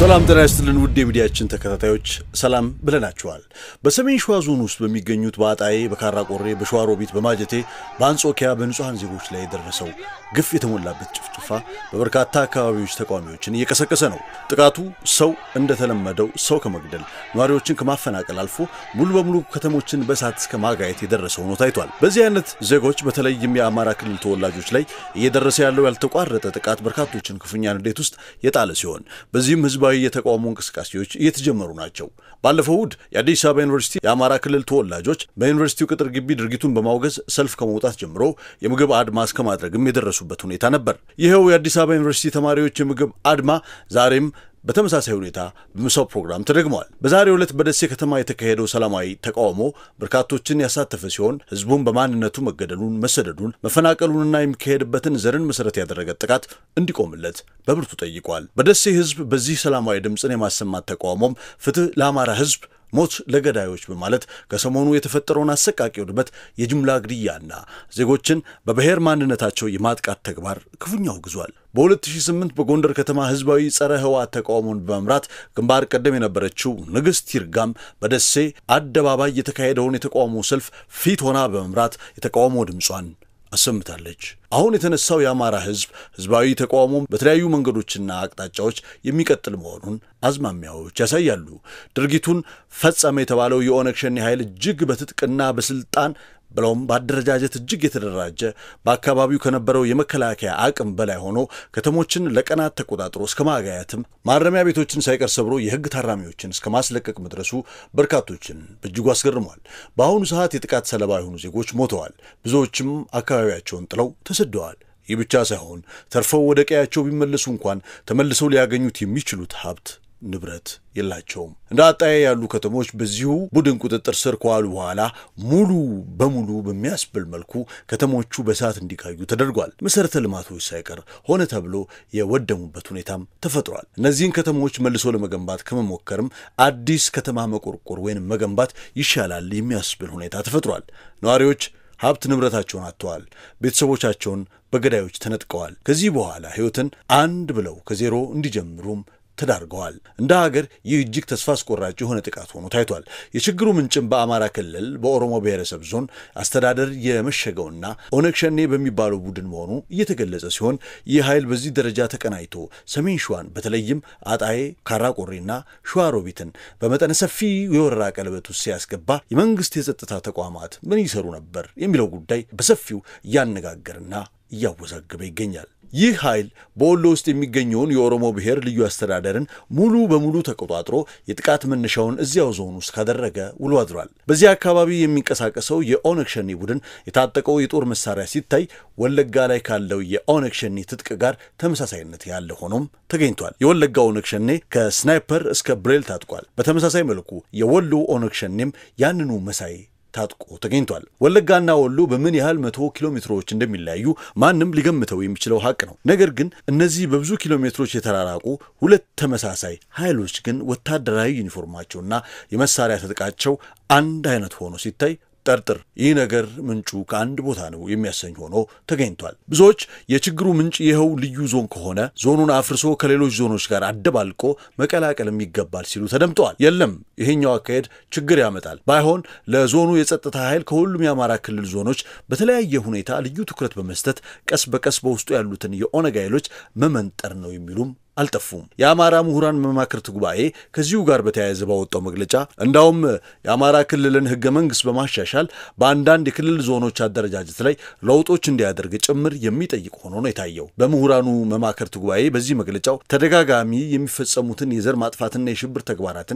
ሰላም ጤና ይስጥልን ውድ የሚዲያችን ተከታታዮች ሰላም ብለናችኋል። በሰሜን ሸዋ ዞን ውስጥ በሚገኙት በአጣዬ፣ በካራ ቆሬ፣ በሸዋሮቢት፣ በማጀቴ፣ በአንጾኪያ በንጹሐን ዜጎች ላይ የደረሰው ግፍ የተሞላበት ጭፍጭፋ በበርካታ አካባቢዎች ተቃዋሚዎችን እየቀሰቀሰ ነው። ጥቃቱ ሰው እንደተለመደው ሰው ከመግደል ነዋሪዎችን ከማፈናቀል አልፎ ሙሉ በሙሉ ከተሞችን በእሳት እስከ ማጋየት የደረሰ ሆኖ ታይቷል። በዚህ አይነት ዜጎች በተለይም የአማራ ክልል ተወላጆች ላይ እየደረሰ ያለው ያልተቋረጠ ጥቃት በርካቶችን ክፉኛ ንዴት ውስጥ የጣለ ሲሆን በዚህም ህዝባዊ የተቃውሞ እንቅስቃሴዎች እየተጀመሩ ናቸው። ባለፈው እሁድ የአዲስ አበባ ዩኒቨርሲቲ የአማራ ክልል ተወላጆች በዩኒቨርሲቲው ቅጥር ግቢ ድርጊቱን በማውገዝ ሰልፍ ከመውጣት ጀምሮ የምግብ አድማ እስከ ማድረግም የደረሱበት ሁኔታ ነበር። ይኸው የአዲስ አበባ ዩኒቨርሲቲ ተማሪዎች የምግብ አድማ ዛሬም በተመሳሳይ ሁኔታ በምሳው ፕሮግራም ተደግመዋል። በዛሬው ዕለት በደሴ ከተማ የተካሄደው ሰላማዊ ተቃውሞ በርካቶችን ያሳተፈ ሲሆን ህዝቡም በማንነቱ መገደሉን፣ መሰደዱን፣ መፈናቀሉንና የሚካሄድበትን ዘርን መሰረት ያደረገ ጥቃት እንዲቆምለት በብርቱ ጠይቋል። በደሴ ህዝብ በዚህ ሰላማዊ ድምፅን የማሰማት ተቃውሞም ፍትህ ለአማራ ህዝብ ሞት ለገዳዮች በማለት ከሰሞኑ የተፈጠረውን አሰቃቂ ውድመት፣ የጅምላ ግድያና ዜጎችን በብሔር ማንነታቸው የማጥቃት ተግባር ክፉኛ አውግዟል። በ2008 በጎንደር ከተማ ህዝባዊ ጸረ ህወሓት ተቃውሞን በመምራት ግንባር ቀደም የነበረችው ንግሥት ይርጋም በደሴ አደባባይ የተካሄደውን የተቃውሞ ሰልፍ ፊት ሆና በመምራት የተቃውሞ ድምጿን አሰምታለች። አሁን የተነሳው የአማራ ህዝብ ህዝባዊ ተቃውሞ በተለያዩ መንገዶችና አቅጣጫዎች የሚቀጥል መሆኑን አዝማሚያዎች ያሳያሉ። ድርጊቱን ፈጸመ የተባለው የኦነግ ሸኔ ኃይል እጅግ በትጥቅና በስልጣን ብለውም በአደረጃጀት እጅግ የተደራጀ በአካባቢው ከነበረው የመከላከያ አቅም በላይ ሆኖ ከተሞችን ለቀናት ተቆጣጥሮ እስከ ማጋያትም ማረሚያ ቤቶችን ሳይቀር ሰብሮ የህግ ታራሚዎችን እስከ ማስለቀቅ መድረሱ በርካቶችን በእጅጉ አስገርሟል። በአሁኑ ሰዓት የጥቃት ሰለባ የሆኑ ዜጎች ሞተዋል። ብዙዎችም አካባቢያቸውን ጥለው ተሰደዋል። ይህ ብቻ ሳይሆን ተርፈው ወደ ቀያቸው ቢመለሱ እንኳን ተመልሰው ሊያገኙት የሚችሉት ሀብት ንብረት የላቸውም። እንደ አጣዬ ያሉ ከተሞች በዚሁ ቡድን ቁጥጥር ስር ከዋሉ በኋላ ሙሉ በሙሉ በሚያስብል መልኩ ከተሞቹ በእሳት እንዲጋዩ ተደርጓል። መሰረተ ልማቶች ሳይቀር ሆነ ተብሎ የወደሙበት ሁኔታም ተፈጥሯል። እነዚህን ከተሞች መልሶ ለመገንባት ከመሞከርም አዲስ ከተማ መቆርቆር ወይንም መገንባት ይሻላል የሚያስብል ሁኔታ ተፈጥሯል። ነዋሪዎች ሀብት ንብረታቸውን አጥተዋል። ቤተሰቦቻቸውን በገዳዮች ተነጥቀዋል። ከዚህ በኋላ ሕይወትን አንድ ብለው ከዜሮ እንዲጀምሩም ተዳርገዋል። እንደ ሀገር ይህ እጅግ ተስፋ አስቆራጭ የሆነ ጥቃት ሆኖ ታይቷል። የችግሩ ምንጭም በአማራ ክልል በኦሮሞ ብሔረሰብ ዞን አስተዳደር የመሸገውና ኦነግ ሸኔ በሚባለው ቡድን መሆኑ እየተገለጸ ሲሆን ይህ ኃይል በዚህ ደረጃ ተቀናጅቶ ሰሜን ሸዋን በተለይም አጣዬ፣ ካራቆሬና ሸዋሮቢትን በመጠነ ሰፊ የወረራ ቀለበት ውስጥ ሲያስገባ የመንግስት የጸጥታ ተቋማት ምን ይሰሩ ነበር የሚለው ጉዳይ በሰፊው እያነጋገርና እያወዛገበ ይገኛል። ይህ ኃይል በወሎ ውስጥ የሚገኘውን የኦሮሞ ብሔር ልዩ አስተዳደርን ሙሉ በሙሉ ተቆጣጥሮ የጥቃት መነሻውን እዚያው ዞን ውስጥ ካደረገ ውሎ አድሯል። በዚህ አካባቢ የሚንቀሳቀሰው የኦነግ ሸኔ ቡድን የታጠቀው የጦር መሳሪያ ሲታይ ወለጋ ላይ ካለው የኦነግ ሸኔ ትጥቅ ጋር ተመሳሳይነት ያለ ሆኖም ተገኝቷል። የወለጋ ኦነግ ሸኔ ከስናይፐር እስከ ብሬል ታጥቋል። በተመሳሳይ መልኩ የወሎ ኦነግ ሸኔም ያንኑ መሳይ ታጥቆ ተገኝቷል። ወለጋና ወሎ በምን ያህል መቶ ኪሎ ሜትሮች እንደሚለያዩ ማንም ሊገምተው የሚችለው ሀቅ ነው። ነገር ግን እነዚህ በብዙ ኪሎ ሜትሮች የተራራቁ ሁለት ተመሳሳይ ኃይሎች ግን ወታደራዊ ዩኒፎርማቸውና የመሳሪያ ትጥቃቸው አንድ አይነት ሆኖ ሲታይ ጠርጥር ይህ ነገር ምንጩ ከአንድ ቦታ ነው የሚያሰኝ ሆኖ ተገኝቷል። ብዙዎች የችግሩ ምንጭ ይኸው ልዩ ዞን ከሆነ ዞኑን አፍርሶ ከሌሎች ዞኖች ጋር አደባልቆ መቀላቀልም ይገባል ሲሉ ተደምጠዋል። የለም ይሄኛው አካሄድ ችግር ያመጣል፣ ባይሆን ለዞኑ የጸጥታ ኃይል ከሁሉም የአማራ ክልል ዞኖች በተለያየ ሁኔታ ልዩ ትኩረት በመስጠት ቀስ በቀስ በውስጡ ያሉትን የኦነግ ኃይሎች መመንጠር ነው የሚሉም አልጠፉም። የአማራ ምሁራን መማክርት ጉባኤ ከዚሁ ጋር በተያያዘ ባወጣው መግለጫ እንዳውም የአማራ ክልልን ሕገ መንግሥት በማሻሻል በአንዳንድ የክልል ዞኖች አደረጃጀት ላይ ለውጦች እንዲያደርግ ጭምር የሚጠይቅ ሆኖ ነው የታየው። በምሁራኑ መማክርት ጉባኤ በዚህ መግለጫው ተደጋጋሚ የሚፈጸሙትን የዘር ማጥፋትና የሽብር ተግባራትን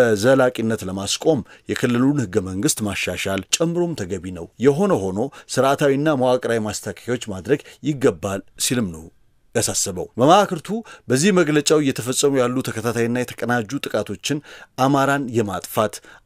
በዘላቂነት ለማስቆም የክልሉን ሕገ መንግሥት ማሻሻል ጨምሮም ተገቢ ነው። የሆነ ሆኖ ስርዓታዊና መዋቅራዊ ማስተካከያዎች ማድረግ ይገባል ሲልም ነው ያሳሰበው መማክርቱ በዚህ መግለጫው እየተፈጸሙ ያሉ ተከታታይና የተቀናጁ ጥቃቶችን አማራን የማጥፋት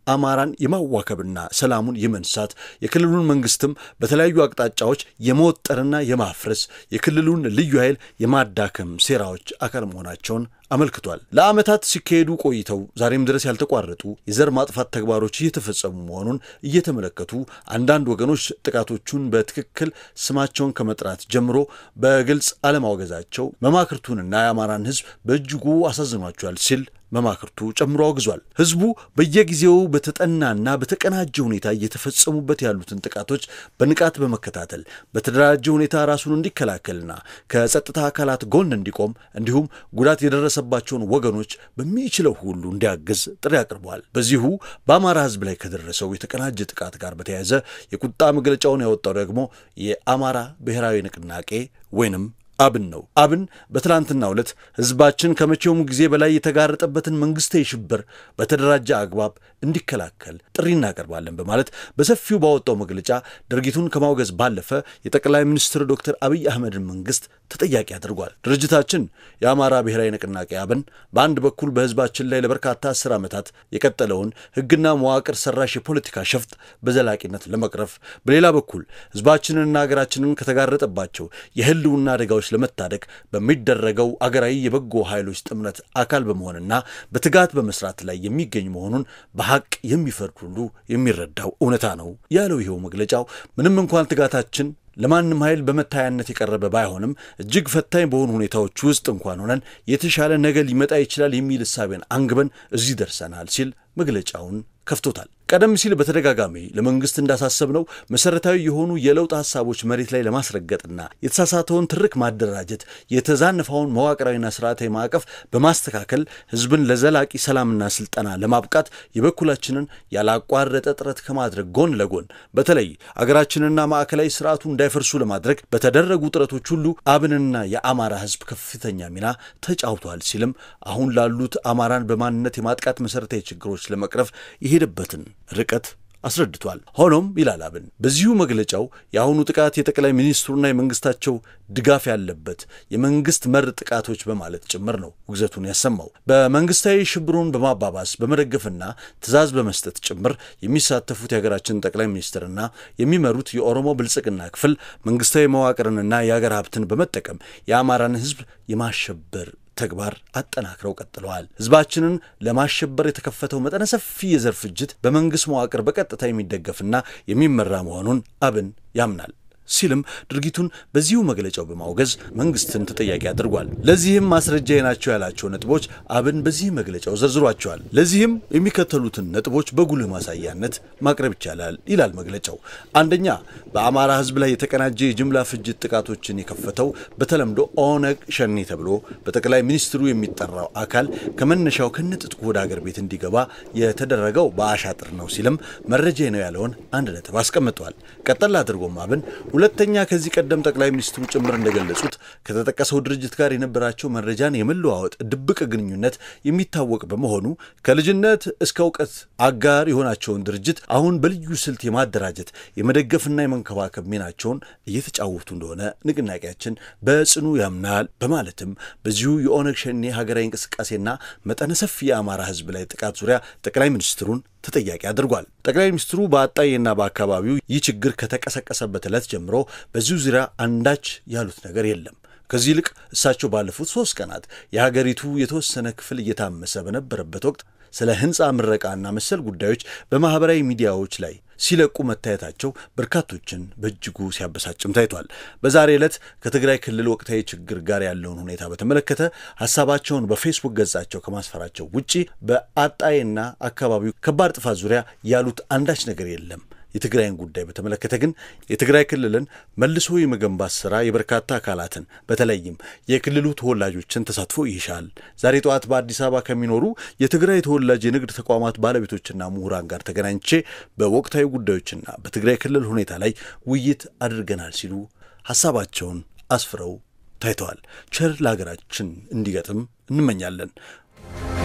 አማራን የማዋከብና ሰላሙን የመንሳት የክልሉን መንግስትም በተለያዩ አቅጣጫዎች የመወጠርና የማፍረስ የክልሉን ልዩ ኃይል የማዳከም ሴራዎች አካል መሆናቸውን አመልክቷል። ለዓመታት ሲካሄዱ ቆይተው ዛሬም ድረስ ያልተቋረጡ የዘር ማጥፋት ተግባሮች እየተፈጸሙ መሆኑን እየተመለከቱ አንዳንድ ወገኖች ጥቃቶቹን በትክክል ስማቸውን ከመጥራት ጀምሮ በግልጽ አለማውገዛቸው መማክርቱንና የአማራን ሕዝብ በእጅጉ አሳዝኗቸዋል ሲል መማክርቱ ጨምሮ አውግዟል። ህዝቡ በየጊዜው በተጠናና በተቀናጀ ሁኔታ እየተፈጸሙበት ያሉትን ጥቃቶች በንቃት በመከታተል በተደራጀ ሁኔታ ራሱን እንዲከላከልና ከጸጥታ አካላት ጎን እንዲቆም እንዲሁም ጉዳት የደረሰባቸውን ወገኖች በሚችለው ሁሉ እንዲያግዝ ጥሪ አቅርበዋል። በዚሁ በአማራ ህዝብ ላይ ከደረሰው የተቀናጀ ጥቃት ጋር በተያያዘ የቁጣ መግለጫውን ያወጣው ደግሞ የአማራ ብሔራዊ ንቅናቄ ወይንም አብን ነው። አብን በትላንትናው ዕለት ህዝባችን ከመቼውም ጊዜ በላይ የተጋረጠበትን መንግስታዊ ሽብር በተደራጀ አግባብ እንዲከላከል ጥሪ እናቀርባለን በማለት በሰፊው ባወጣው መግለጫ ድርጊቱን ከማውገዝ ባለፈ የጠቅላይ ሚኒስትር ዶክተር አብይ አህመድን መንግስት ተጠያቂ አድርጓል። ድርጅታችን የአማራ ብሔራዊ ንቅናቄ አብን በአንድ በኩል በህዝባችን ላይ ለበርካታ አስር ዓመታት የቀጠለውን ህግና መዋቅር ሰራሽ የፖለቲካ ሸፍጥ በዘላቂነት ለመቅረፍ፣ በሌላ በኩል ህዝባችንንና ሀገራችንን ከተጋረጠባቸው የህልውና አደጋዎች ለመታደግ በሚደረገው አገራዊ የበጎ ኃይሎች ጥምረት አካል በመሆንና በትጋት በመስራት ላይ የሚገኝ መሆኑን በሀቅ የሚፈርድ ሁሉ የሚረዳው እውነታ ነው ያለው ይኸው መግለጫው ምንም እንኳን ትጋታችን ለማንም ኃይል በመታያነት የቀረበ ባይሆንም እጅግ ፈታኝ በሆኑ ሁኔታዎች ውስጥ እንኳን ሆነን የተሻለ ነገር ሊመጣ ይችላል የሚል እሳቤን አንግበን እዚህ ደርሰናል ሲል መግለጫውን ከፍቶታል። ቀደም ሲል በተደጋጋሚ ለመንግስት እንዳሳሰብነው መሰረታዊ የሆኑ የለውጥ ሀሳቦች መሬት ላይ ለማስረገጥና የተሳሳተውን ትርክ ማደራጀት፣ የተዛነፈውን መዋቅራዊና ስርዓታዊ ማዕቀፍ በማስተካከል ህዝብን ለዘላቂ ሰላምና ስልጠና ለማብቃት የበኩላችንን ያላቋረጠ ጥረት ከማድረግ ጎን ለጎን በተለይ አገራችንና ማዕከላዊ ስርዓቱ እንዳይፈርሱ ለማድረግ በተደረጉ ጥረቶች ሁሉ አብንና የአማራ ህዝብ ከፍተኛ ሚና ተጫውቷል ሲልም አሁን ላሉት አማራን በማንነት የማጥቃት መሰረታዊ ችግሮች ለመቅረፍ የሄደበትን ርቀት አስረድቷል። ሆኖም ይላል አብን በዚሁ መግለጫው የአሁኑ ጥቃት የጠቅላይ ሚኒስትሩና የመንግስታቸው ድጋፍ ያለበት የመንግስት መር ጥቃቶች በማለት ጭምር ነው ውግዘቱን ያሰማው። በመንግስታዊ ሽብሩን በማባባስ በመደገፍና ትዕዛዝ በመስጠት ጭምር የሚሳተፉት የሀገራችን ጠቅላይ ሚኒስትርና የሚመሩት የኦሮሞ ብልጽግና ክፍል መንግስታዊ መዋቅርንና የሀገር ሀብትን በመጠቀም የአማራን ህዝብ የማሸበር ተግባር አጠናክረው ቀጥለዋል። ህዝባችንን ለማሸበር የተከፈተው መጠነ ሰፊ የዘር ፍጅት በመንግስት መዋቅር በቀጥታ የሚደገፍና የሚመራ መሆኑን አብን ያምናል ሲልም ድርጊቱን በዚሁ መግለጫው በማውገዝ መንግስትን ተጠያቂ አድርጓል። ለዚህም ማስረጃ ናቸው ያላቸው ነጥቦች አብን በዚህ መግለጫው ዘርዝሯቸዋል። ለዚህም የሚከተሉትን ነጥቦች በጉልህ ማሳያነት ማቅረብ ይቻላል ይላል መግለጫው። አንደኛ፣ በአማራ ህዝብ ላይ የተቀናጀ የጅምላ ፍጅት ጥቃቶችን የከፈተው በተለምዶ ኦነግ ሸኔ ተብሎ በጠቅላይ ሚኒስትሩ የሚጠራው አካል ከመነሻው ከነጥጥቁ ወደ አገር ቤት እንዲገባ የተደረገው በአሻጥር ነው ሲልም መረጃ ነው ያለውን አንድ ነጥብ አስቀምጧል። ቀጠል አድርጎም አብን ሁለተኛ ከዚህ ቀደም ጠቅላይ ሚኒስትሩ ጭምር እንደገለጹት ከተጠቀሰው ድርጅት ጋር የነበራቸው መረጃን የመለዋወጥ ድብቅ ግንኙነት የሚታወቅ በመሆኑ ከልጅነት እስከ እውቀት አጋር የሆናቸውን ድርጅት አሁን በልዩ ስልት የማደራጀት የመደገፍና የመንከባከብ ሚናቸውን እየተጫወቱ እንደሆነ ንቅናቄያችን በጽኑ ያምናል በማለትም በዚሁ የኦነግ ሸኔ ሀገራዊ እንቅስቃሴና መጠነ ሰፊ የአማራ ህዝብ ላይ ጥቃት ዙሪያ ጠቅላይ ሚኒስትሩን ተጠያቂ አድርጓል። ጠቅላይ ሚኒስትሩ በአጣዬና በአካባቢው ይህ ችግር ከተቀሰቀሰበት ዕለት ጀምሮ በዚሁ ዙሪያ አንዳች ያሉት ነገር የለም። ከዚህ ይልቅ እሳቸው ባለፉት ሶስት ቀናት የሀገሪቱ የተወሰነ ክፍል እየታመሰ በነበረበት ወቅት ስለ ህንፃ ምረቃና መሰል ጉዳዮች በማህበራዊ ሚዲያዎች ላይ ሲለቁ መታየታቸው በርካቶችን በእጅጉ ሲያበሳጭም ታይቷል። በዛሬ ዕለት ከትግራይ ክልል ወቅታዊ ችግር ጋር ያለውን ሁኔታ በተመለከተ ሀሳባቸውን በፌስቡክ ገጻቸው ከማስፈራቸው ውጪ በአጣዬና አካባቢው ከባድ ጥፋት ዙሪያ ያሉት አንዳች ነገር የለም። የትግራይን ጉዳይ በተመለከተ ግን የትግራይ ክልልን መልሶ የመገንባት ስራ የበርካታ አካላትን በተለይም የክልሉ ተወላጆችን ተሳትፎ ይሻል። ዛሬ ጠዋት በአዲስ አበባ ከሚኖሩ የትግራይ ተወላጅ የንግድ ተቋማት ባለቤቶችና ምሁራን ጋር ተገናኝቼ በወቅታዊ ጉዳዮችና በትግራይ ክልል ሁኔታ ላይ ውይይት አድርገናል ሲሉ ሀሳባቸውን አስፍረው ታይተዋል። ቸር ለሀገራችን እንዲገጥም እንመኛለን።